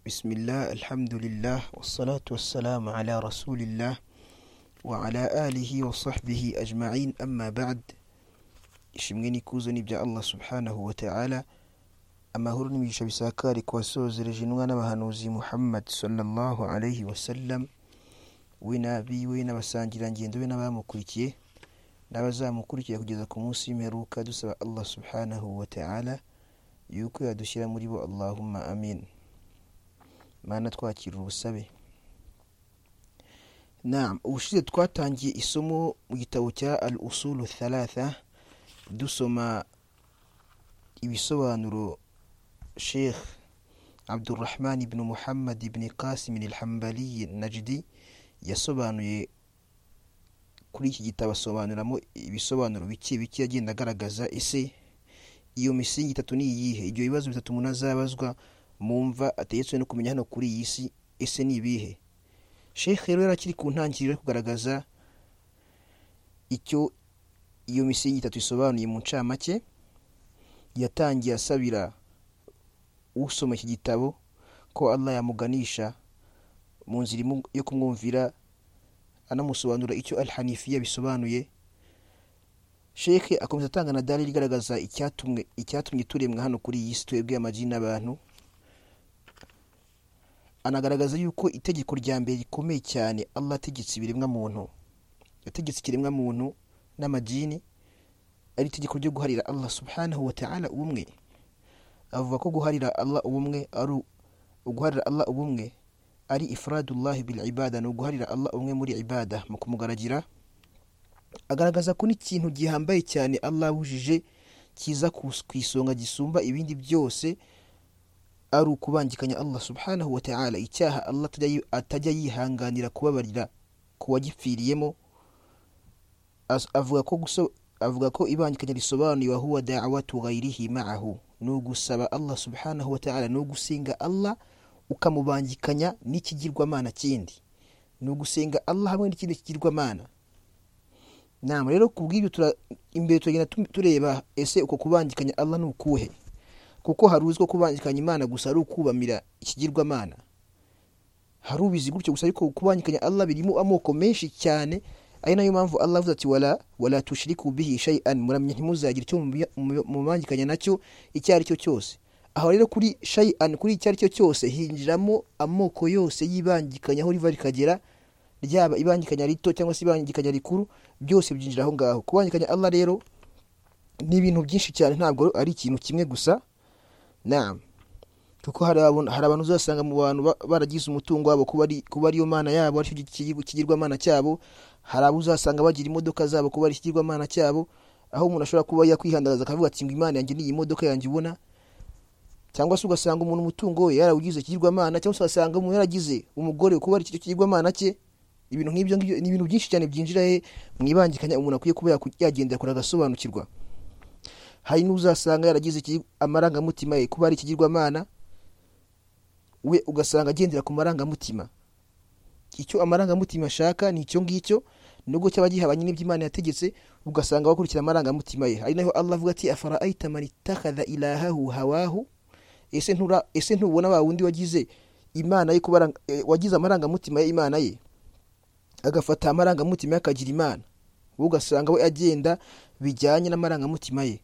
بسم الله الحمد لله والصلاة والسلام على رسول الله وعلى آله وصحبه أجمعين أما بعد ishimwe n'ikuzo ni ibya allah subhanahu wa ta'ala amahoro n'imigisha bisakari ku wasozereje intumwa n'abahanuzi muhammad sallallahu alayhi wa sallam we n'abiwe n'abasangirangendo be n'abamukurikiye n'abazamukurikira kugeza ku munsi w'imperuka dusaba allah subhanahu wa ta'ala yuko yadushyira muri bo allahumma amin mana twakira ubusabe naam ubushize twatangiye isomo mu gitabo cya al usulu thalatha dusoma ibisobanuro sheikh abdurrahman ibn muhammad ibn qasim alhambali najdi yasobanuye kuri iki gitabo asobanuramo ibisobanuro bike bike agenda agaragaza ese iyo misingi itatu ni iyihe ibyo bibazo bitatu umuntu azabazwa mu mva ategetswe no kumenya hano kuri iyi si ese ni ibihe sheikh rero yari akiri ku ntangiriro yo kugaragaza icyo iyo misingi itatu isobanuye mu ncamake yatangiye asabira usoma iki gitabo ko allah yamuganisha mu nzira yo kumwumvira anamusobanura icyo al hanifiya bisobanuye sheke akomeza atanga na dalili igaragaza icyatumwe icyatumye turemwa hano kuri iyi si twebwe amagi n'abantu anagaragaza yuko itegeko rya mbere rikomeye cyane allah ategetse ibiremwa muntu yategetse ikiremwa muntu n'amadini ari itegeko ryo guharira allah subhanahu wa ta'ala ubumwe avuga ko guharira allah ubumwe ari uguharira allah ubumwe ari ifradullahi bil ibada ni uguharira allah umwe muri ibada mu kumugaragira agaragaza ko n'ikintu gihambaye cyane allah abujije kiza ku isonga gisumba ibindi byose ari ukubangikanya allah subhanahu wa ta'ala icyaha allah atajya yihanganira kubabarira kuwagipfiriyemo avuga ko avuga ko ibangikanya risobanuye wahuwa da'watu ghayrihi ma'ahu ni ugusaba allah subhanahu wa ta'ala ni ugusenga allah ukamubangikanya n'ikigirwamana kindi ni ugusenga allah hamwe n'ikindi kigirwamana nama rero ku bw'ibyo imbere turagenda tureba ese uko kubangikanya allah ni ukuhe kuko hari uzwi ko kubangikanya imana gusa ari ukubamira ikigirwamana hari ubizi gutyo gusa ariko kubangikanya allah birimo amoko menshi cyane ari nayo mpamvu allah avuze ati wala wala tushiriku bihi shay'an muramye ntimuzagire icyo mubangikanya nacyo icyo ari cyo cyose aho rero kuri shay'an kuri icyo ari cyo cyose hinjiramo amoko yose y'ibangikanya aho riva rikagera ryaba ibangikanya rito cyangwa se ibangikanya rikuru byose byinjira aho ngaho kubangikanya allah rero ni ibintu byinshi cyane ntabwo ari ikintu kimwe gusa naam kuko hari abantu uzasanga mu bantu baragize umutungo wabo kuba ariyo mana yabo aricyo kigirwamana cyabo hari abo uzasanga bagira imodoka zabo kuba ari ikigirwamana cyabo aho umuntu ashobora kuba yakwihandagaza akavuga ati ngo imana yanjye n'iyi modoka yanjye ubona cyangwa se ugasanga umuntu umutungo we yarawugize ikigirwamana cyangwa se ugasanga umuntu yaragize umugore kuba ari ikigirwamana cye ibintu nk'ibyo ngibyo ni ibintu byinshi cyane byinjira he mu ibangikanya umuntu akwiye kuba yagendera kure agasobanukirwa hari n'uzasanga yaragize amarangamutima ye kuba ari ikigirwamana we ugasanga agendera ku marangamutima icyo amarangamutima ashaka ni icyo ngicyo nubwo cyaba gihabanye n'ibyo imana yategetse ugasanga bakurikira amarangamutima ye ari naho allah avuga ati afara ayita mani takada ilahahu hawahu ese ntura ese ntubona wa wundi wagize imana ye kuba wagize amarangamutima ye imana ye agafata amarangamutima ye akagira imana wowe ugasanga we agenda bijyanye n'amarangamutima ye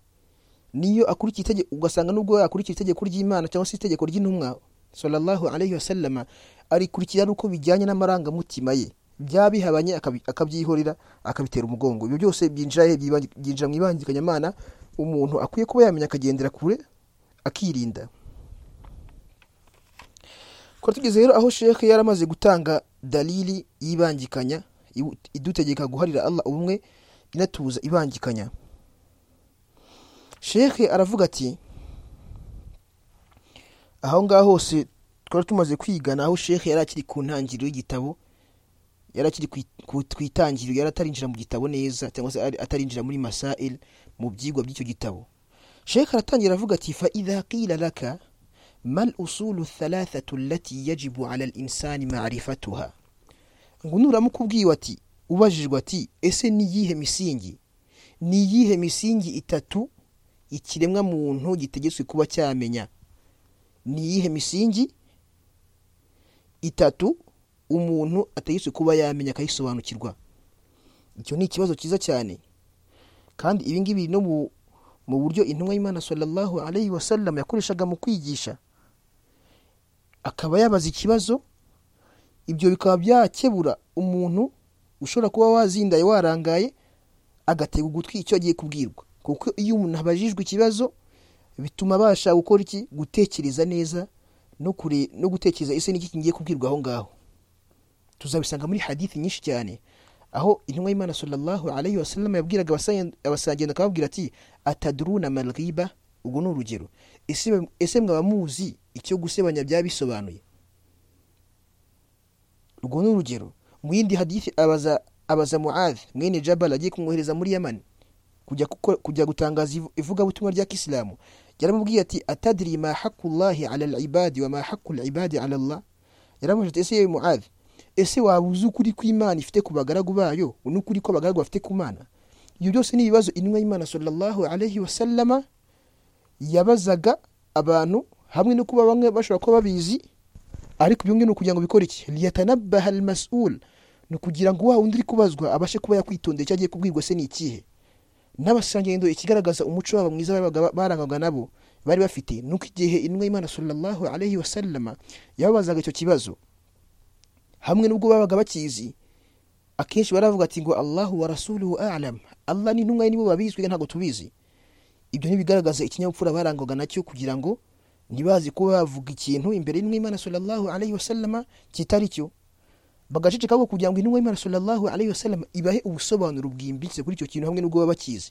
niyo akurikiye itegeko ugasanga nubwo yakurikiye itegeko ry'imana cyangwa se itegeko ry'intumwa sallallahu alayhi wasallama arikurikirana uko bijyanye n'amarangamutima ye byaba bihabanye akabyihorera akabitera umugongo ibyo byose byinjira he byinjira mu ibangikanyamana umuntu akwiye kuba yamenya akagendera kure akirinda kuko tugeze rero aho sheke yari amaze gutanga dalili y'ibangikanya idutegeka guharira allah ubumwe inatubuza ibangikanya sheke aravuga ati aho ngaho hose twari tumaze kwigana aho sheke yari akiri ku ntangiriro y'igitabo yari akiri ku itangiriro yari atarinjira mu gitabo neza cyangwa se atarinjira muri masail mu byigwa by'icyo gitabo sheke aratangira avuga ati fa idha qila laka mal usulu thalathatu allati yajibu ala linsani marifatuha ngo nuramuka ubwiwe ati ubajijwe ati ese ni iyihe misingi ni iyihe misingi itatu ikiremwa muntu gitegetswe kuba cyamenya ni iyihe misingi itatu umuntu atayiswe kuba yamenya akayisobanukirwa icyo ni ikibazo cyiza cyane kandi ibi ngibi no mu mu buryo intumwa y'imana sallallahu alayhi wa sallam yakoreshaga mu kwigisha akaba yabaza ikibazo ibyo bikaba byakebura umuntu ushobora kuba wazindaye warangaye agatega ugutwi icyo agiye kubwirwa kuko iyo umuntu abajijwe ikibazo bituma abasha gukora iki gutekereza neza no kure no gutekereza ese n'iki ngiye kubwirwa aho ngaho tuzabisanga muri hadithi nyinshi cyane aho intumwa y'imana sallallahu alayhi wa sallam yabwiraga abasagenda akababwira ati ataduruna malghiba ubwo ni urugero ese ese mwaba muzi icyo gusebanya byaba bisobanuye ubwo ni urugero mu yindi hadithi abaza abaza muadh mwene jabal agiye kumwohereza muri yamani kujya, kujya gutangaza ivugabutumwa rya kisilamu yaramubwiye ati atadiri ma haqullahi ala alibadi wa ma haqu alibadi ala allah yaramubwira ati ese yewe muadh ese waba uzi ukuri kw'imana ifite ku bagaragu bayo n'ukuri ko abagaragu bafite ku mana ibyo byose ni ibibazo intumwa y'imana sallallahu alayhi wa sallama yabazaga abantu hamwe no kuba bamwe bashobora kuba babizi ariko ibyo ngibyo ni ukugira ngo bikore iki liyatanabaha al mas'ul ni ukugira ngo wa undi uri kubazwa abashe kuba yakwitondera icyo agiye kubwirwa se ni ikihe n'abasangendo ikigaragaza umuco wabo mwiza barangwaga nabo bari bafite ni uko igihe intumwa y'imana sallallahu alayhi wa sallama yababazaga icyo kibazo hamwe n'ubwo babaga bakizi akenshi baravuga ati ngo allahu wa rasuluhu alam allah n'intumwa ye nibo babizwi ntabwo tubizi ibyo ntibigaragaza ikinyabupfura barangwaga nacyo kugira ngo ntibazi kuba bavuga ikintu imbere y'intumwa y'imana sallallahu alayhi wasallama kitari cyo bagaceceka ahubwo kugira ngo intumwa y'imana sallallahu alayhi wasallama ibahe ubusobanuro bwimbitse kuri icyo kintu hamwe n'ubwo baba bakizi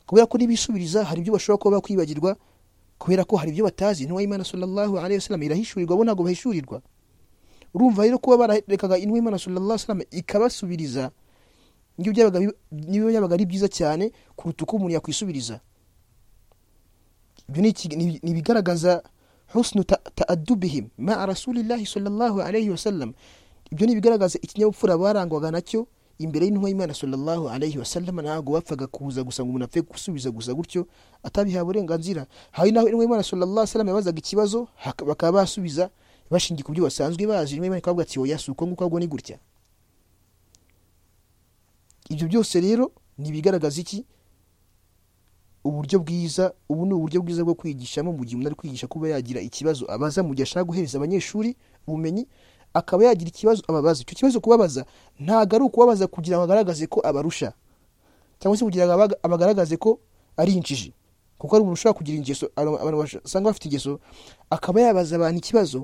kubera ko nibisubiriza hari ibyo bashobora kuba bakwibagirwa kubera ko hari ibyo batazi intumwa y'imana sallallahu alayhi wasallama irahishurirwa bo ntabwo bahishurirwa urumva rero kuba bararekaga intumwa y'imana sallallahu salama ikabasubiriza niyo byabaga ari byiza cyane kuruta uko umuntu yakwisubiriza ibyo ni ibigaragaza husnu taadubihim ma rasulillahi sallallahu alayhi wasallam ibyo ni ibigaragaza ikinyabupfura barangwaga nacyo imbere y'intumwa y'imana sallallahu alayhi wasallam ntabwo bapfaga kuza gusa ngo umuntu apfe gusubiza gusa gutyo atabihawe uburenganzira hari naho intumwa y'imana sallallahu alayhi wasallam yabazaga ikibazo bakaba basubiza bashingiye ku byo basanzwe bazi rimwe rimwe bakavuga ati oya si uko nguko ahubwo ni gutya ibyo byose rero ni ibigaragaza iki uburyo bwiza ubu ni uburyo bwiza bwo kwigishamo mu gihe umuntu ari kwigisha kuba yagira ikibazo abaza mu gihe ashaka guhereza abanyeshuri ubumenyi akaba yagira ikibazo ababaza icyo kibazo kubabaza ntabwo ari ukubabaza kugira ngo agaragaze ko abarusha cyangwa se kugira ngo abagaragaze ko ari injiji kuko ari umuntu ushobora kugira ingeso abantu basanga bafite ingeso akaba yabaza abantu ikibazo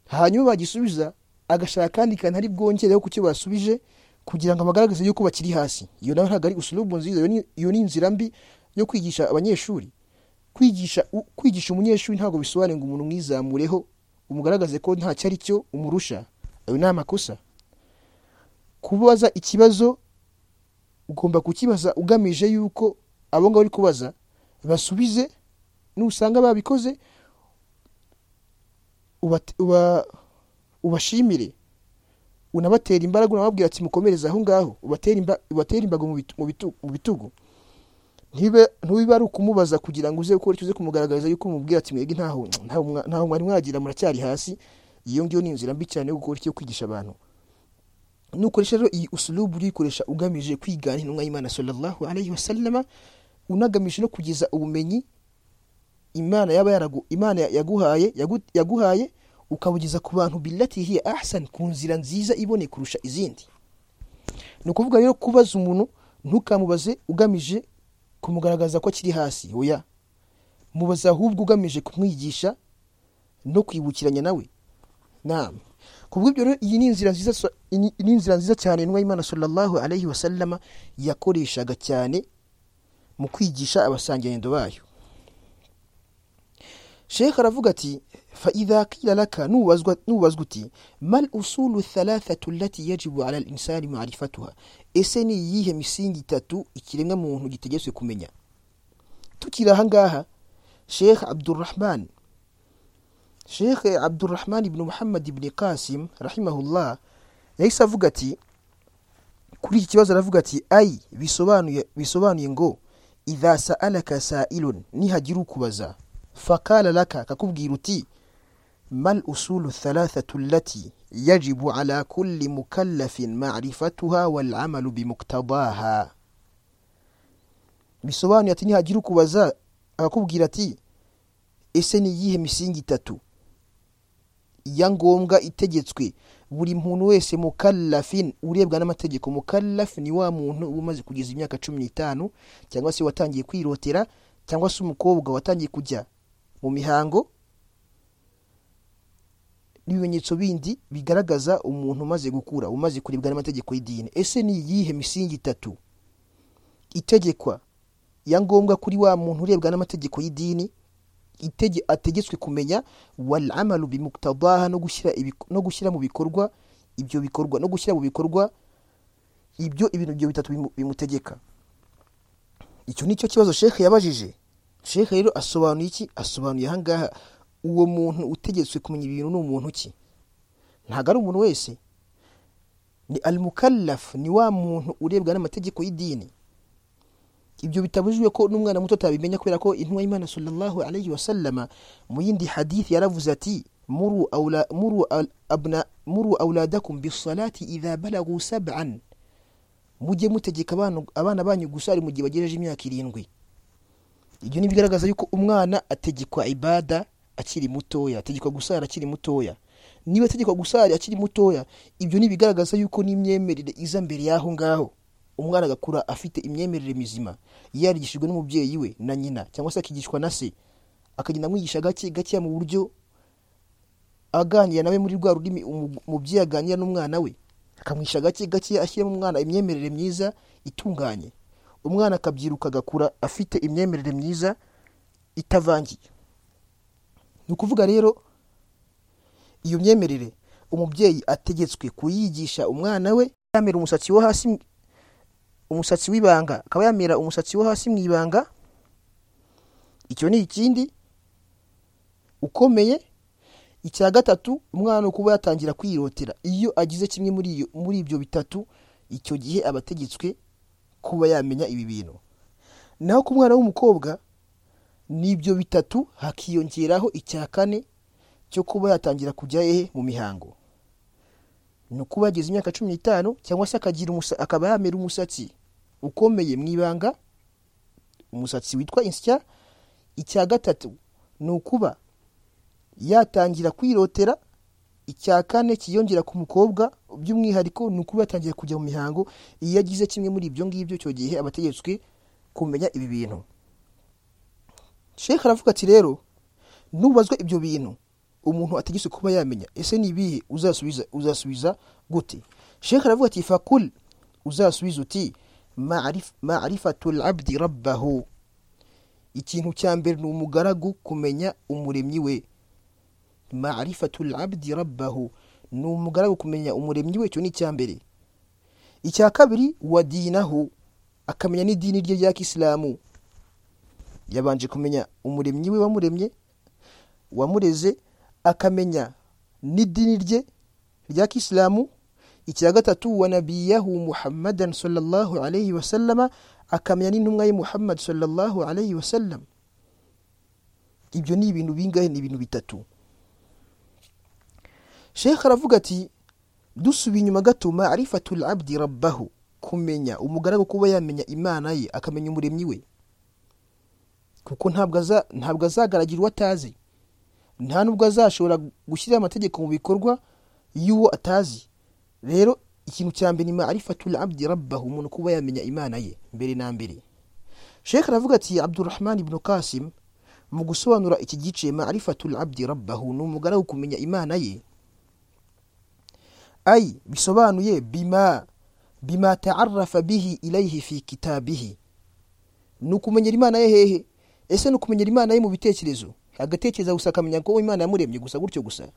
hanyuma bagisubiza agashaka akandi kantu ari bwongereho ku cyo basubije kugira ngo abagaragaze yuko bakiri hasi iyo nawe ntabwo ari usulubu nziza iyo ni inzira mbi yo kwigisha abanyeshuri kwigisha kwigisha umunyeshuri ntabwo bisobanuye ngo umuntu umwizamureho umugaragaze ko ntacyo ari cyo umurusha ayo ni amakosa kubaza ikibazo ugomba kukibaza ugamije yuko abo ngabo uri kubaza basubize nusanga babikoze ubashimire unabatera imbaraga unababwira ati mukomereze aho ngaho ubatera imbago mu bitugu ntubibe ari ukumubaza kugira ngo uze gukora icyo uze kumugaragariza yuko umubwira ati mwebwe ntaho mwari mwagira muracyari hasi iyo ngiyo ni inzira mbi cyane yo gukora icyo kwigisha abantu nukoresha rero iyi usulubu urikoresha ugamije kwigana intumwa y'imana sallallahu alayhi wasallama unagamije no kugeza ubumenyi imana yaba yaragu imana yaguhaye yaguhaye ukabugeza ku bantu billati hiya ahsan ku nzira nziza iboneye kurusha izindi ni ukuvuga rero kubaza umuntu ntukamubaze ugamije kumugaragaza ko akiri hasi oya mubaza ahubwo ugamije kumwigisha no kwibukiranya nawe nama kubw'ibyo rero iyi ni inzira nziza ni inzira nziza cyane intumwa y'imana sallallahu alayhi wasallama yakoreshaga cyane mu kwigisha abasangendo bayo shekh aravuga ati faidha qila laka nubazwa uti mal usulu thalathatu lati yajibu ala linsani marifatuha ese ni iyihe misingi itatu ikiremwa muntu gitegetswe kumenya tukiri ahangaha shekh abdurahman shekh abdurahman ibnu muhammad ibni qasim rahimahullah yahise avuga ati kuri iki kibazo aravuga ati ai bisobanuye ngo idha sa'alaka sa'ilun nihagira ukubaza fakala laka kakubwira uti ما الأصول الثلاثة التي يجب على كل مكلف معرفتها والعمل بمقتضاها bisobanuye ati nihagira ukubaza akakubwira ati ese ni iyihe misingi itatu iya ngombwa itegetswe buri muntu wese mukallafin urebwa n'amategeko mukallaf ni wa muntu uba umaze kugeza imyaka cumi n'itanu cyangwa se watangiye kwirotera cyangwa se umukobwa watangiye kujya mu mihango n'ibimenyetso bindi bigaragaza umuntu umaze gukura umaze kurebwa n'amategeko y'idini ese ni iyihe misingi itatu itegekwa ya ngombwa kuri wa muntu urebwa n'amategeko y'idini itege ategetswe kumenya wal amalu bimuktabaha no gushyira ibik- no gushyira mu bikorwa ibyo bikorwa no gushyira mu bikorwa ibyo ibintu byo bitatu bimu- bimutegeka icyo nicyo kibazo shekhe yabajije shekhe rero asobanuye iki asobanuye ahangaha uwo muntu utegetswe kumenya ibintu ni umuntu ki ntabwo ari umuntu wese ni al mukallaf ni wa muntu urebwa n'amategeko y'idini ibyo bitabujijwe ko n'umwana muto atabimenya kubera ko intumwa y'imana sallallahu alayhi wasallama mu yindi hadithi yaravuze ati muru aula muru al- abna muru auladakum bisalati idha balagu sab'an mujye mutegeka abana abana banyu gusari mu gihe bagejeje imyaka irindwi ibyo ntibigaragaza yuko umwana ategekwa ibada akiri mutoya ategekwa gusara akiri mutoya niba ategekwa gusara akiri mutoya ibyo ntibigaragaza yuko n'imyemerere iza mbere y'aho ngaho umwana agakura afite imyemerere mizima yarigishijwe n'umubyeyi we na nyina cyangwa se akigishwa na se akagenda amwigisha gake gakeya mu buryo aganira nawe muri rwa rurimi umu- umubyeyi aganira n'umwana we akamwisha gake gakeya ashyiramo umwana imyemerere myiza itunganye umwana akabyiruka agakura afite imyemerere myiza itavangiye ni ukuvuga rero iyo myemerere umubyeyi ategetswe kuyigisha umwana we yamera umusatsi wo hasi mu- umusatsi w'ibanga akaba yamera umusatsi wo hasi mu ibanga icyo ni ikindi ukomeye icya gatatu umwana kuba yatangira kwirotera iyo agize kimwe muri iyo muri ibyo bitatu icyo gihe aba ategetswe kuba yamenya ibi bintu naho ku mwana w'umukobwa n'ibyo bitatu hakiyongeraho icya kane cyo kuba yatangira kujya hehe mu mihango ni ukuba yageze imyaka cumi n'itanu cyangwa se akagira umusa- akaba yamera umusatsi ukomeye mu ibanga umusatsi witwa insya icya gatatu ni ukuba yatangira kwirotera icya kane kiyongera ku mukobwa by'umwihariko ni ukuba yatangira kujya mu mihango iyo agize kimwe muri ibyo ngibyo icyo gihe aba ategetswe kumenya ibi bintu shekhe aravuga ati rero nubazwa ibyo bintu umuntu ategetswe kuba yamenya ese ni ibihe uzasubiza uzasubiza gute shekhe aravuga ati fakul uzasubiza uti "Ma'arif- ma'rifatul abdi rabbahu ikintu cya mbere ni umugaragu kumenya umuremyi we ma'rifatul abdi rabbahu ni umugaragu kumenya umuremyi we icyo ni icya mbere icya kabiri wa dinahu akamenya n'idini rye rya kisilamu yabanje kumenya umuremyi we wamuremye wamureze akamenya n'idini rye rya kisilamu icya gatatu wa nabiyahu muhammadan sallallahu alayhi wasallama akamenya n'intumwa ye muhammad sallallahu alayhi wasallam ibyo ni ibintu bingahe ni ibintu bitatu shekh aravuga ati dusubiye inyuma gato marifatul abdi rabbahu kumenya umugaragu kuba yamenya imana ye akamenya umuremyi we kuko ntabwo aza- ntabwo azagaragira uwo atazi nta nubwo azashobora gushyira amategeko mu bikorwa y'uwo atazi rero ikintu cya mbere ni marifatul abdi rabbahu umuntu kuba yamenya imana ye mbere na mbere shekh aravuga ati abdurahman ibn kasim mu gusobanura iki gice marifatul abdi rabbahu ni umugaragu kumenya imana ye ay bisobanuye bima bima taarafa bihi ilayhi fi kitabihi ni ukumenyera imana ye hehe ese ni ukumenyera imana ye mu bitekerezo agatekereza gusa akamenya ko imana yamuremye gusa gutyo gusa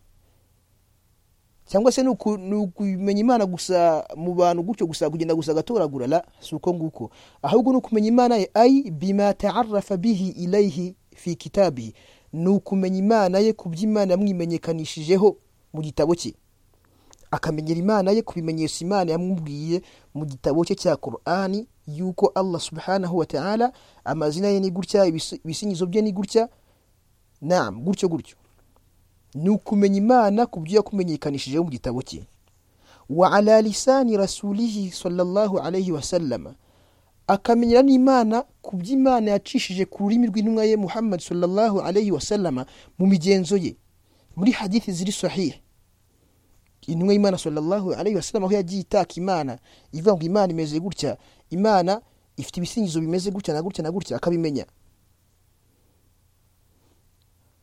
cyangwa se ni uku- ni ukumenya imana gusa mu bantu gutyo gusa kugenda gusa agatoragura la si uko nguko ahubwo ni ukumenya imana ye ay bima taarafa bihi ilayhi fi kitabihi ni ukumenya imana ye ku by'imana yamwimenyekanishijeho mu gitabo cye akamenyera imana ye kubimenyesha imana yamubwiye mu gitabo cye cya korani yuko allah subhanahu wa ta'ala amazina ye ni gutya ibis- ibisingizo bye ni gutya nam gutyo gutyo ni ukumenya imana ku byo yakumenyekanishijeho mu gitabo cye wa ala lisani rasulihi sallallahu alayhi wa sallama akamenyera n'imana ku byo imana yacishije ku rurimi rw'intumwa ye muhammad sallallahu alayhi wa sallama mu migenzo ye muri hadithi ziri sahiha intumwa y'imana sallallahu alayhi wa sallama aho yagiye itaka imana ivuga ngo imana imeze gutya imana ifite ibisingizo bimeze gutya na gutya na gutya akabimenya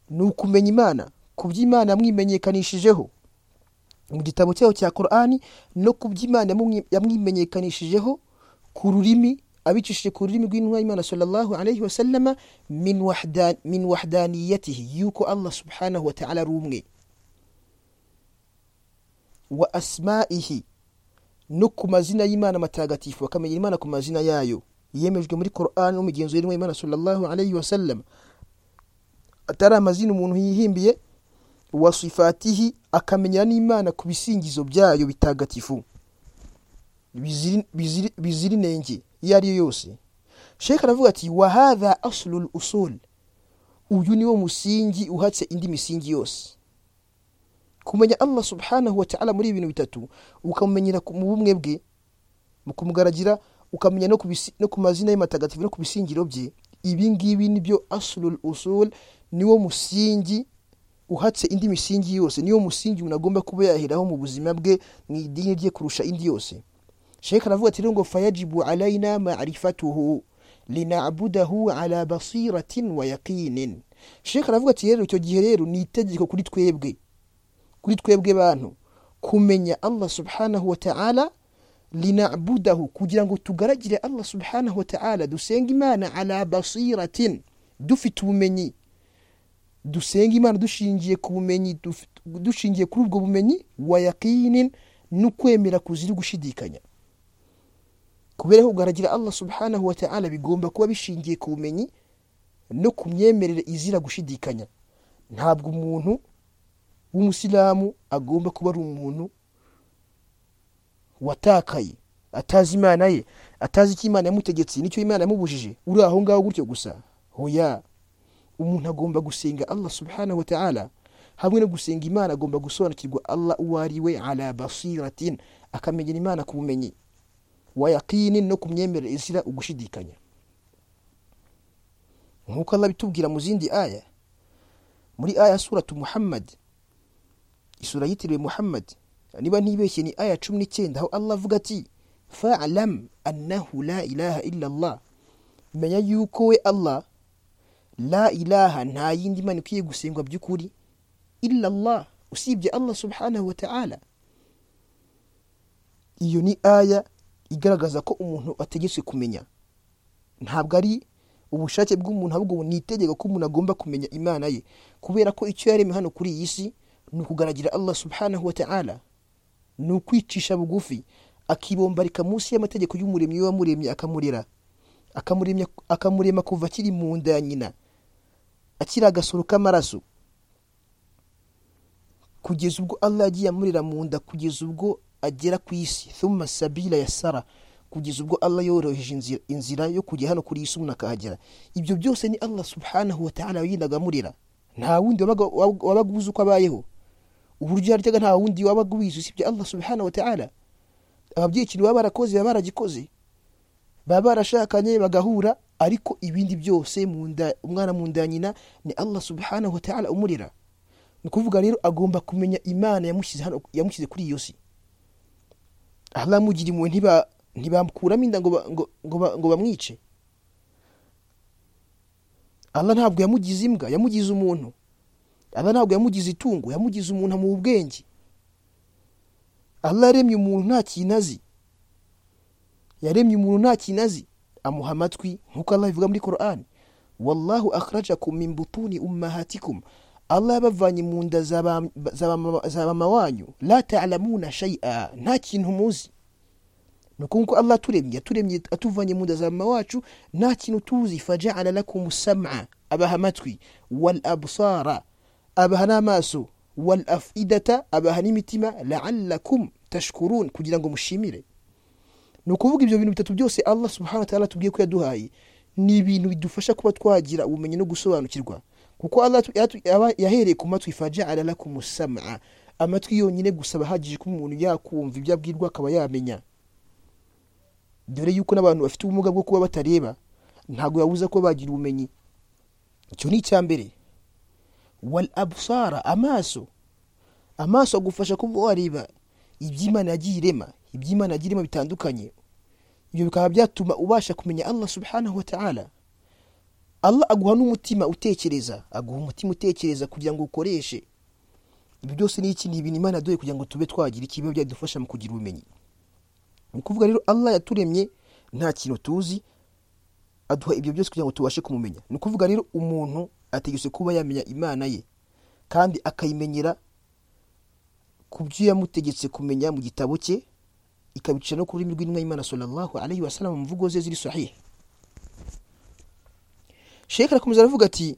ni ukumenya imana ku byo imana yamwimenyekanishijeho mu gitabo cyayo cya korani no ku byo imana yamumwi- yamwimenyekanishijeho ku rurimi abicishije ku rurimi rw'intumwa y'imana sallallahu alayhi wa sallama min wahda- min wahdaniyatihi yuko allah subhanahu wa ta'ala ari umwe wa asma'ihi no ku mazina y'imana matagatifu bakamenya imana ku mazina yayo yemejwe muri korani no mu migenzo y'intumwa y'imana sallallahu alayhi wa sallama atari amazina umuntu yihimbiye wa sifatihi akamenya n'imana ku bisingizo byayo bitagatifu biziri- biziri- bizira inenge iyo ari yo yose sheka aravuga ati wa hadha aslul usul uyu niwo musingi uhatse indi misingi yose kumenya allah subhanahu wa ta'ala muri ibi bintu bitatu ukamumenyera ku- mu bumwe bwe mu kumugaragira ukamenya no ku bisi- no ku mazina y'amatagatifu no ku bisingiro bye ibi ngibi nibyo aslul usul niwo musingi uhatse indi misingi yose niyo musingi umuntu agomba kuba yaheraho mu buzima bwe mu idini rye kurusha indi yose sheka aravuga ati rero ngo fayajibu alayina marifatuhu linabudahu ala basiratin wa yaqinin sheka aravuga ati rero icyo gihe rero ni itegeko kuri twebwe kuri twebwe bantu kumenya allah subhanahu wa ta'ala linabudahu kugira ngo tugaragire allah subhanahu wa ta'ala dusenga imana ala basiratin dufite ubumenyi dusenga imana dushingiye ku bumenyi duf- dushingiye kuri ubwo bumenyi wa yaqinin n'ukwemera kuzira gushidikanya kubera ko kugaragara allah subhanahu wa ta'ala bigomba kuba bishingiye ku bumenyi no ku myemerere izira gushidikanya ntabwo umuntu w'umusilamu agomba kuba ari umuntu watakaye atazi imana ye atazi icyo imana yamutegetse n'icyo imana yamubujije uri aho ngaho gutyo gusa hoya umuntu agomba gusenga allah subhanahu wa ta'ala hamwe no gusenga imana agomba gusobanukirwa allah uwo ari we ala basiratin akamenyera imana ku bumenyi wa yaqinin no ku myemerere izira ugushidikanya nk'uko allah abitubwira mu zindi aya muri aya suratu muhammad isura yitiriwe muhammad niba ntibeshye ni aya cumi n'icyenda aho allah avuga ati falam annahu la ilaha illa allah menya yuko we allah la ilaha nta yindi mana ikwiye gusengwa by'ukuri illa allah usibye allah subhanahu wa ta'ala iyo ni aya igaragaza ko umuntu ategetswe kumenya ntabwo ari ubushake bw'umuntu ahubwo ni itegeko ko umuntu agomba kumenya imana ye kubera ko icyo yaremye hano kuri iyi si ni ukugaragira allah subhanahu wa ta'ala ni ukwicisha bugufi akibombarika munsi y'amategeko y'umuremyi we wamuremye akamurera akamuremya- akamurema kuva akiri mu nda ya nyina akiri agasoro k'amaraso kugeza ubwo allah yagiye amurira mu nda kugeza ubwo agera ku isi thumma sabila ya sara kugeza ubwo allah yoroheje inzira, inzira yo kujya hano kuri iyi si umuntu akahagera ibyo byose ni allah subhanahu wa ta'ala yindaga amurira nta wundi wabaga wab- wabaga uzi uko abayeho uburyo yaryaga nta wundi wabaga ubizi usibye allah subhanahu wa ta'ala ababyeyi ikintu baba barakoze baba baragikoze baba barashakanye bagahura ariko ibindi byose mu nda umwana mu nda ya nyina ni allah subhanahu wa ta'ala umurira ni ukuvuga rero agomba kumenya imana yamushyize hano yamushyize kuri iyo si allah yamugira impuhwe ntiba- ntibamukuramo inda ngo ba- ngo- ngo ba- ngo bamwice allah ntabwo yamugize imbwa yamugize umuntu allah ntabwo yamugize itungo yamugize umuntu amuha ubwenge allah yaremye umuntu nta kintu azi yaremye umuntu nta kintu azi amuha amatwi nk'uko allah bivuga muri korani wallahu akhrajakum min butuni ummahatikum allah yabavanye mu nda za ba- za ba- za mama wanyu la talamuna shay'a nta kintu muzi ni uko nguko allah aturemye aturemye atuvanye mu nda za mama wacu nta kintu tuzi fajaala lakum sam'a abaha amatwi wal absara abaha n'amaso wal afidata abaha n'imitima laallakum tashkurun kugira ngo mushimire ni ukuvuga ibyo bintu bitatu byose allah subhanahu wa ta'ala tubwiye ko yaduhaye ni ibintu bidufasha kuba twagira ubumenyi no gusobanukirwa kuko Allah yatu- yatu- yaba- yahereye ku matwi fajaala lakum usamaa amatwi yonyine gusa bahagije ko umuntu yakumva ibyo abwirwa akaba yamenya dore yuko n'abantu bafite ubumuga bwo kuba batareba ntabwo yabuza ko bagira ubumenyi icyo ni icya mbere wal abusara amaso amaso agufasha kuba wareba iby'imana yagiye irema iby'imana yagiye irema bitandukanye ibyo bikaba byatuma ubasha kumenya allah subhanahu wa ta'ala allah aguha n'umutima utekereza aguha umutima utekereza kugira ngo ukoreshe ibyo byose ni iki ni ibintu imana yaduhaye kugira ngo tube twagira ikiba byadufasha mu kugira ubumenyi ni ukuvuga rero allah yaturemye nta kintu tuzi aduha ibyo byose kugira ngo tubashe kumumenya ni ukuvuga rero umuntu ategetswe kuba yamenya imana ye kandi akayimenyera ku byo yamutegetse kumenya mu gitabo cye ikabicisha no ku rurimi rw'intumwa y'imana sallallahu alaihi wasallam mu mvugo ze ziri sahiha shekhe arakomeza aravuga ati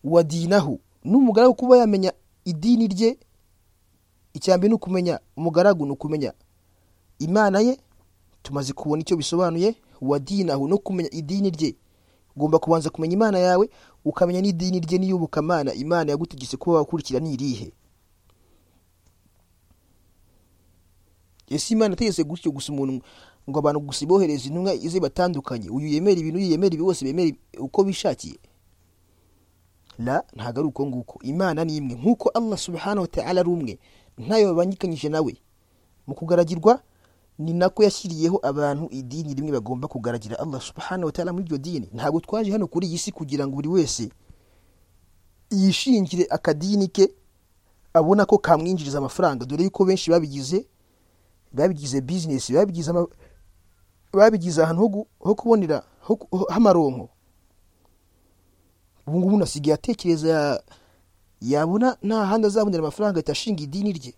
wadinahu n'umugaragu kuba yamenya idini rye icyambere ni ukumenya umugaragu ni ukumenya imana ye tumaze kubona icyo bisobanuye wadinahu no kumenya idini rye ugomba kubanza kumenya imana yawe ukamenya n'idini rye niyubukamana imana yagutegetse kuba wakurikira ni irihe ese imana itegetse gutyo gusa umuntu ngo abantu gusa ibohereze intumwa ize batandukanye uyu yemera ibintu uyu yemera ibi bose bemera uko bishakiye la ntabwo ari uko nguko imana ni imwe nk'uko allah subhanahu wa ta'ala ari umwe ntayo babangikanyije nawe mu kugaragirwa ni nako yashyiriyeho abantu idini rimwe bagomba kugaragira allah subhanahu wa ta'ala muri iryo dini ntabwo twaje hano kuri iyi si kugira ngo buri wese yishingire akadini ke abona ko kamwinjiriza amafaranga dore yuko benshi babigize babigize bizinesi babigize ama- babigize ahantu ho gu- ho kubonera ho ku- ho- h'amaronko ubu ngubu unasigaye atekereza ya- yabona nta handi azabonera amafaranga ahita ashinga idini rye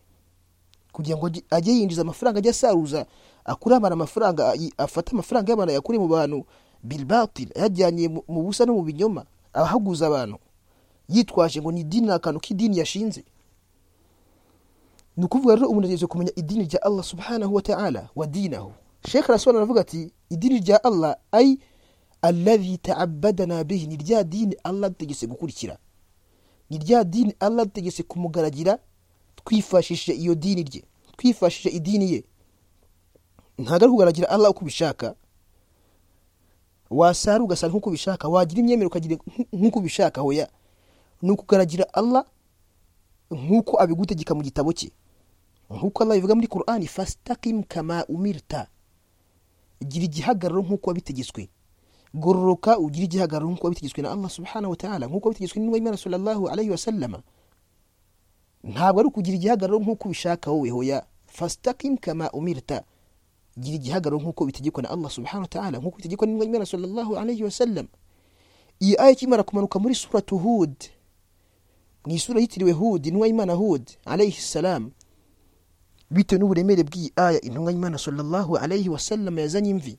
kugira ngo ajye- ajye yinjiza amafaranga ajye asaruza akure abantu amafaranga ayi- afate amafaranga y'abantu ayakure mu bantu bilbatil ayajyanye mu- mu busa no mu binyoma ahaguza abantu yitwaje ngo ni idini ni akantu k'idini yashinze ni ukuvuga rero umuntu ategerezwa kumenya idini rya allah subhanahu wa ta'ala wa dinahu shekh arasobanura aravuga ati idini rya allah ay alladhi taabadana bihi ni rya dini allah adutegetse gukurikira ni rya dini allah adutegetse kumugaragira twifashishije iyo dini rye twifashishije idini ye ntabwo ari kugaragira allah uko ubishaka wasara ugasara nk'uko ubishaka wagira imyemerere ukagira nk- nk'uko ubishaka hoya ni ukugaragira allah nk'uko abigutegeka mu gitabo cye nk'uko Allah bivuga muri Qur'ani fastakim kama umirta gira igihagararo nk'uko wabitegetswe gororoka ugira igihagararo nk'uko wabitegetswe na Allah subhanahu wa ta'ala nk'uko wabitegetswe n'intumwa y'Imana sallallahu alayhi wa sallama ntabwo ari ukugira igihagararo nk'uko ubishaka wowe hoya fastakim kama umirta gira igihagararo nk'uko bitegekwa na Allah subhanahu wa ta'ala nk'uko bitegekwa n'intumwa y'Imana sallallahu alayhi wa sallam iyi aya ikimara kumanuka muri suratu Hud mu isura yitiriwe Hud intumwa y'Imana Hud alayhi salam bitewe n'uburemere bw'iyi aya intumwa y'imana sallallahu alayhi wa sallam yazanye imvi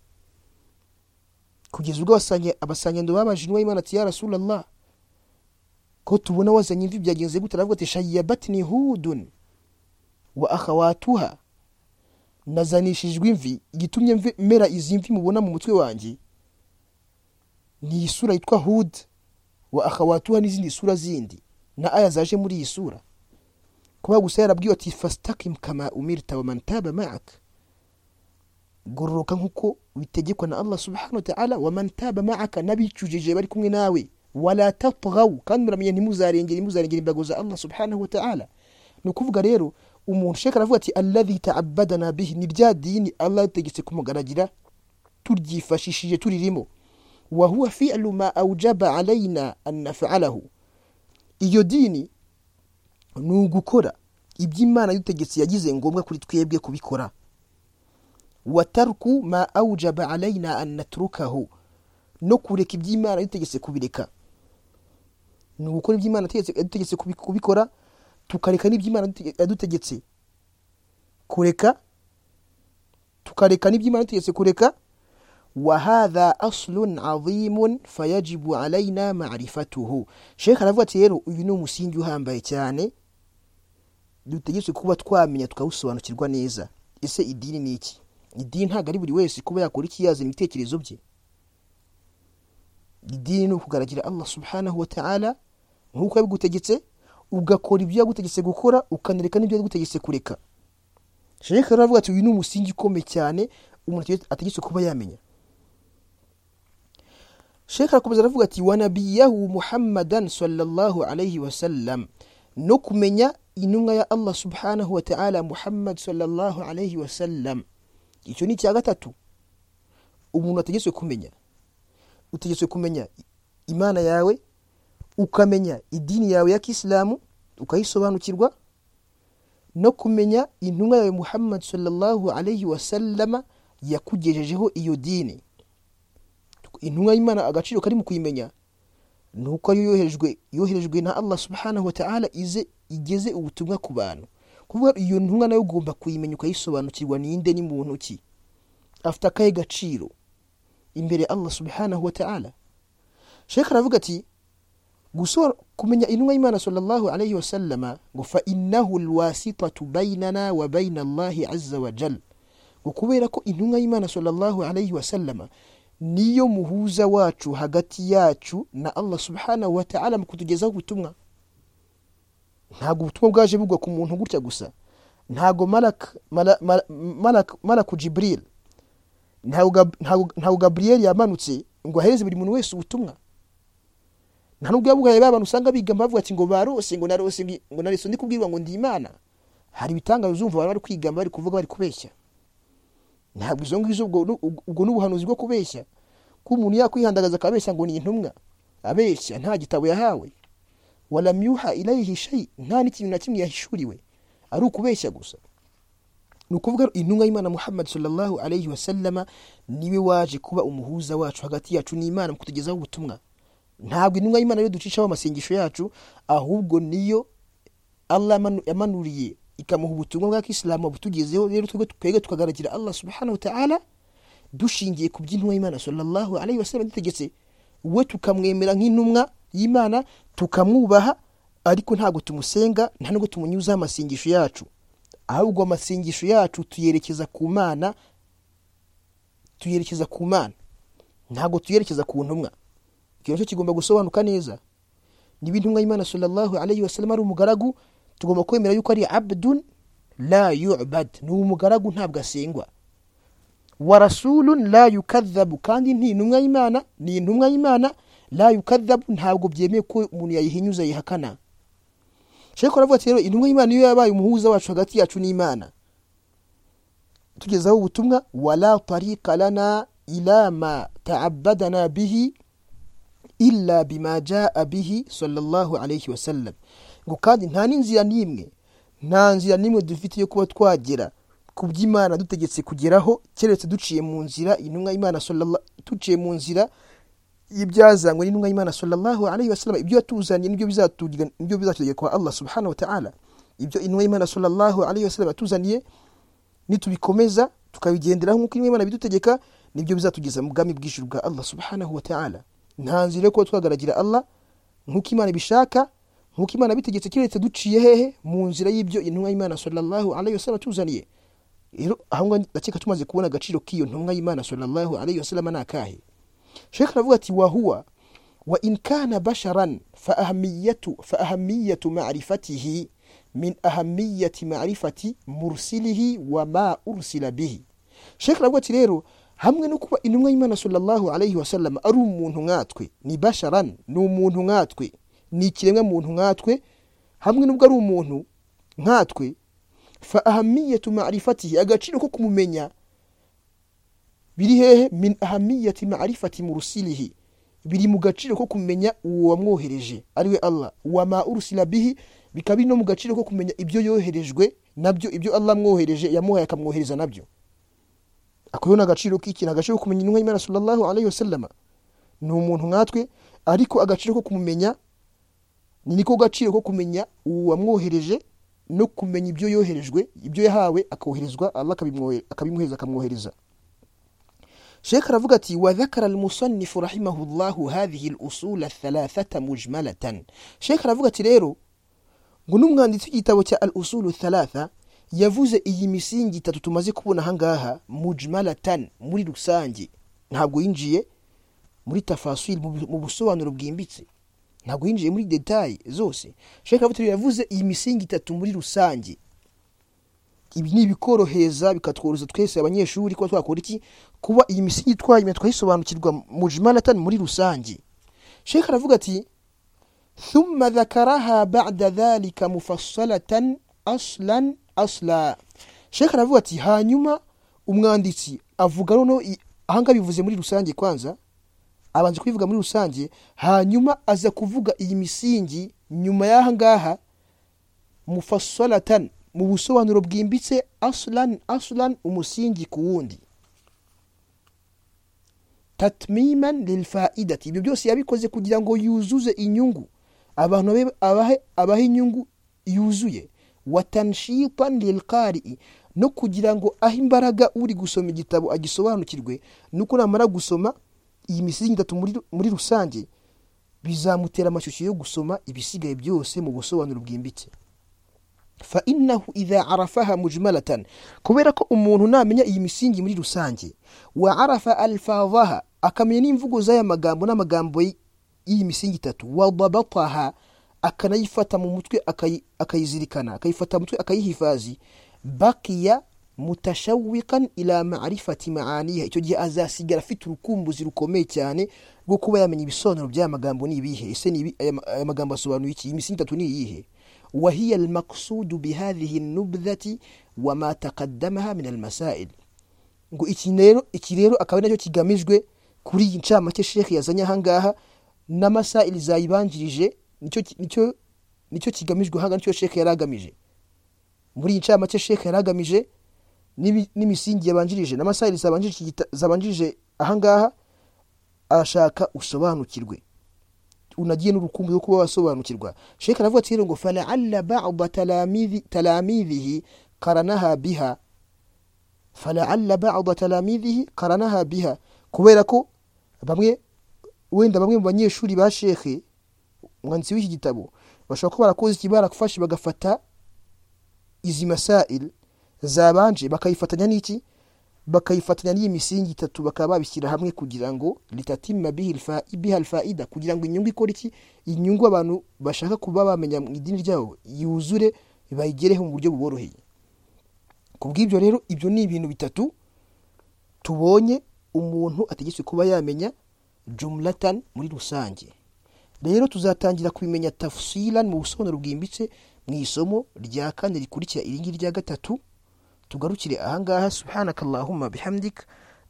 kugeza ubwo abasanye- abasangendo babaje intumwa y'imana ati ya rasulallah ko tubona wazanye imvi byagenze gute aravuga ati shayiyabatini hudun wa akhawatuha nazanishijwe imvi igitumye mve- mera izi mvi mubona mu mutwe wanjye ni isura yitwa hud wa akhawatuha n'izindi sura zindi na aya zaje muri iyi sura kuba gusa yarabwiwe ati fastakim kama umirta waman taba ma'ak gororoka nk'uko bitegekwa na allah subhanahu wa ta'ala waman taba ma'aka n'abicujije bari kumwe nawe wala tatghaw kandi muramenye ntimuzarengere ntimuzarengere imbago za allah subhanahu wa ta'ala ni ukuvuga rero umuntu sheka aravuga ati alladhi ta'abbadana bihi ni rya dini allah yategetse kumugaragira turyifashishije turirimo wa huwa fi'lu ma awjaba alaina an naf'alahu iyo dini ni ugukora ibyo imana y'ubutegetsi yagize ngombwa kuri twebwe kubikora wataruku ma awujaba alayina an naturukaho no kureka ibyo imana y'ubutegetsi kubireka ni ugukora ibyo imana yategetse- yadutegetse kubi- kubikora tukareka n'ibyo imana yadute- yadutegetse kureka tukareka n'ibyo imana yadutegetse kureka wahadha aslun adhimun fayajibu alaina marifatuhu shekh aravuga ati rero uyu ni umusingi uhambaye cyane dutegetswe kuba twamenya tukawusobanukirwa neza ese idini ni iki idini ntabwo ari buri wese kuba yakora iki yazana ibitekerezo bye idini ni ukugaragira allah subhanahu wa ta'ala nk'uko yabigutegetse ugakora ibyo yagutegetse gukora ukanereka n'ibyo yagutegetse kureka sheke aravuga ati uyu ni umusingi ukomeye cyane umuntu ategetswe kuba yamenya sheke arakomeza aravuga ati wanabiyahu muhammadan sallallahu alayhi wa sallam no kumenya intumwa ya allah subhanahu wa ta'ala muhammad sallallahu alayhi wa sallam icyo ni icya gatatu umuntu ategetswe kumenya utegetswe kumenya imana yawe ukamenya idini yawe ya kisilamu ukayisobanukirwa no kumenya intumwa yawe muhammad sallallahu alayhi wa sallama yakugejejeho iyo dini intumwa y'imana agaciro kari mu kuyimenya ni uko ariyo yoherejwe yoherejwe na allah subhanahu wa ta'ala ize igeze ubutumwa ku bantu kuvuga iyo ntumwa nayo ugomba kuyimenya ukayisobanukirwa ninde ni muntu ki afite akahe gaciro imbere ya allah subhanahu wa ta'ala sheka aravuga ati gusora kumenya intumwa y'imana sallallahu alayhi wasallama ngo fa innahu lwasitatu bainana wa baina allahi aza wajal ngo kubera ko intumwa y'imana sallallahu alayhi wasallama niyo muhuza wacu hagati yacu na allah subhanahu wa ta'ala mu kutugezaho ubutumwa ntabwo ubutumwa bwaje bugwa ku muntu gutya gusa ntabwo malak, malak, malak, malaku jibril ntabwo gaburiyeri yamanutse ngo ahereze buri muntu wese ubutumwa nta nubwo yabugaye ba bantu usanga biga bavuga ati ngo barose ngo narose ngo narese ndi kubwirwa ngo ndi imana hari ibitangazo uzumva bari bari kwigamba bari kuvuga bari kubeshya ntabwo izo ngizo ubwo ni ubuhanuzi bwo kubeshya ko umuntu yakwihandagaza akabeshya ngo ni intumwa abeshya nta gitabo yahawe waramyuha irayihisha shayi nta n'ikintu na kimwe yahishuriwe ari ukubeshya gusa ni ukuvuga intumwa y'imana muhammad sallallahu alayhi wa sallama niwe waje kuba umuhuza wacu hagati yacu n'imana mu kutugezaho ubutumwa ntabwo intumwa y'imana yo ducishaho amasengesho yacu ahubwo niyo allah yamanuriye ikamuha ubutumwa bwa kisilamu butugezeho rero twebwe tukagaragira allah subhanahu ta'ala dushingiye ku by'intumwa y'imana sallallahu alayhi wa sallam dutegetse we tukamwemera nk'intumwa y'imana tukamwubaha ariko ntabwo tumusenga nta nubwo tumunyuzaho amasengesho yacu ahubwo amasengesho yacu tuyerekeza ku mana tuyerekeza ku mana ntabwo tuyerekeza ku ntumwa icyo nicyo kigomba gusobanuka neza niba intumwa y'imana sallallahu alayhi wasallam ari umugaragu tugomba kwemera yuko ari abdun la yubad ni umugaragu ntabwo asengwa wa rasulun la yukadhabu kandi nti intumwa y'imana ni intumwa y'imana la yukadhabu ntabwo byemewe ko umuntu yayihinyuza yihakana sheko aravuga ati rero intumwa y'imana niyo yabaye umuhuza wacu hagati yacu n'imana tugezaho ubutumwa wala tarika lana ila ma taabadana bihi illa bima jaa bihi sallallahu alayhi wasallam ngo kandi nta n'inzira n'imwe nta nzira n'imwe dufite yo kuba twagera ku by'imana dutegetse kugeraho keretse duciye mu nzira intumwa y'imana duciye mu nzira y'ibyazanywe n'intumwa y'imana sallallahu alayhi wasallam ibyo yatuzaniye nibyo bizatugira kwa allah subhanahu wa ta'ala ibyo intumwa y'imana sallallahu alayhi wasallam yatuzaniye nitubikomeza tukabigenderaho nk'uko intumwa y'imana ibidutegeka nibyo bizatugeza mu bwami bw'ijuru bwa allah subhanahu wa ta'ala nta nzira yo kuba twagaragira allah nk'uko imana ibishaka nk'uko imana ibitegetse keretse duciye hehe mu nzira y'ibyo intumwa y'imana sallallahu alayhi wasallam yatuzaniye rero aho ngaho ndakeka tumaze kubona agaciro k'iyo ntumwa y'imana sallallahu alayhi wasallam ni akahe sheka aravuga ati wahuwa wa in kana basharan fa ahamiyatu fa ahamiyatu ma'rifatihi min ahamiyati ma'rifati mursilihi wa ma ursila bihi sheka aravuga ati rero hamwe no kuba intumwa y'imana sallallahu alayhi wasallam ari umuntu nkatwe ni basharan ni umuntu nkatwe ni ikiremwa muntu nkatwe hamwe n'ubwo ari umuntu nkatwe fa ahamiyatu ma'rifatihi agaciro ko kumumenya biri hehe min ahamiyati ma'rifati murusilihi biri mu gaciro ko kumenya uwo wamwohereje ariwe allah wama urusila bihi bikaba biri no mu gaciro ko kumenya ibyo yoherejwe nabyo ibyo allah amwohereje yamuhaye akamwohereza nabyo ako ni agaciro k'iki ni agaciro ko kumenya intumwa y'imana sallallahu alayhi wasallama ni umuntu nkatwe ariko agaciro ko kumumenya ni niko gaciro ko kumenya uwo wamwohereje no kumenya ibyo yoherejwe ibyo yahawe akoherezwa allah akabimwohereza akamwohereza شيخ رفقتي وذكر المصنف رحمه الله هذه الأصول الثلاثة مجملة شيخ رفقتي ريرو قنوم غاندي تجي توتا الأصول الثلاثة yavuze iyi misingi itatu tumaze kubona ahangaha mujmalatan muri rusange ntabwo yinjiye muri tafasiri mu bu- mu busobanuro bwimbitse ntabwo yinjiye muri detaye zose sheka buteri yavuze iyi misingi itatu muri rusange ibi ni ibikorohereza bikatworoza twese abanyeshuri kuba twakora iki kuba iyi misingi twayimenya twayisobanukirwa mu jimanatani muri rusange sheka aravuga ati thumma dhakaraha ba'da dhalika mufassalatan aslan asla sheka aravuga ati hanyuma umwanditsi avuga noneho i- ahangaha bivuze muri rusange kwanza abanje kubivuga muri rusange hanyuma aza kuvuga iyi misingi nyuma y'ahangaha mufassalatan mu busobanuro bwimbitse aslan aslan umusingi ku wundi tatmiman lilfaidati ibyo byose yabikoze kugira ngo yuzuze inyungu abantu babe- abahe, abahe inyungu yuzuye watanshitan lilqarii no kugira ngo ahe imbaraga uri gusoma igitabo agisobanukirwe nuko namara gusoma iyi misingi itatu muri, muri rusange bizamutera amashyushyu yo gusoma ibisigaye byose mu busobanuro bwimbitse fa innahu idha arafaha mujmalatan kubera ko umuntu namenya iyi misingi muri rusange wa arafa alfadhaha akamenya n'imvugo z'aya magambo n'amagambo y- y'iyi misingi itatu wa dabataha akanayifata mu mutwe akayi- akayizirikana akayifata mu mutwe akayihifadhi bakiya mutashawikan ila marifati maaniha icyo gihe azasigara afite urukumbuzi rukomeye cyane rwo kuba yamenya ibisobanuro by'aya magambo ni ibihe ese ni ibi- aya ma- aya magambo asobanuye iki iyi misingi itatu ni iyihe وهي المقصود بهذه النبذة وما تقدمها من المسائل ngo iki rero iki rero akaba ari nacyo kigamijwe kuri iyi ncamake shekhi yazanye ahangaha n'amasayili zayibanjirije nicyo ki- nicyo nicyo kigamijwe ahangaha nicyo shekhi yari agamije muri iyi ncamake shekhi yari agamije n'ibi- n'imisingi yabanjirije n'amasayili zabanjirije iki gita- zabanjirije ahangaha arashaka usobanukirwe unagiye n'urukumbu rwo kuba wasobanukirwa sheka aravuga ati rero ngo falaalla bada talamidhihi karanaha biha falaalla bada talamidhihi karanaha biha kubera ko bamwe wenda bamwe mu banyeshuri ba shekhe umwanditsi w'iki gitabo bashobora kuba barakoze iki barafashe bagafata izi masail zabanje bakayifatanya n'iki bakayifatanya n'iyi misingi itatu bakaba babishyira hamwe kugira ngo litatima bihi alfa- biha alfaida kugira ngo inyungu ikore iki inyungu abantu bashaka kuba bamenya mu idini ryabo yuzure bayigereho mu buryo buboroheye ku bw'ibyo rero ibyo ni ibintu bitatu tubonye umuntu ategetswe kuba yamenya jumlatan muri rusange rero tuzatangira kubimenya tafsilan mu busobanuro bwimbitse mu isomo rya kane rikurikira iringiri rya gatatu tugarukire ahangaha subhanakallahumma bihamdik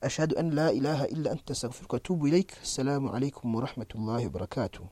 ashhadu an la ilaha illa anta astaghfiruka wa atubu ilaik assalamu alaikum warahmatullahi wabarakatuh